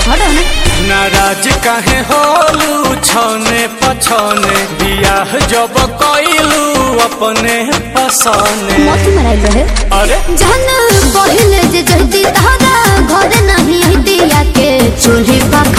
हटो ना नाराज काहे होलू छने पछने बियाह जब कइलू अपने पसने मोती मराइल रहे अरे जहन पहिले जे जहदी तहरा घर नहीं हती आके चूल्ही पर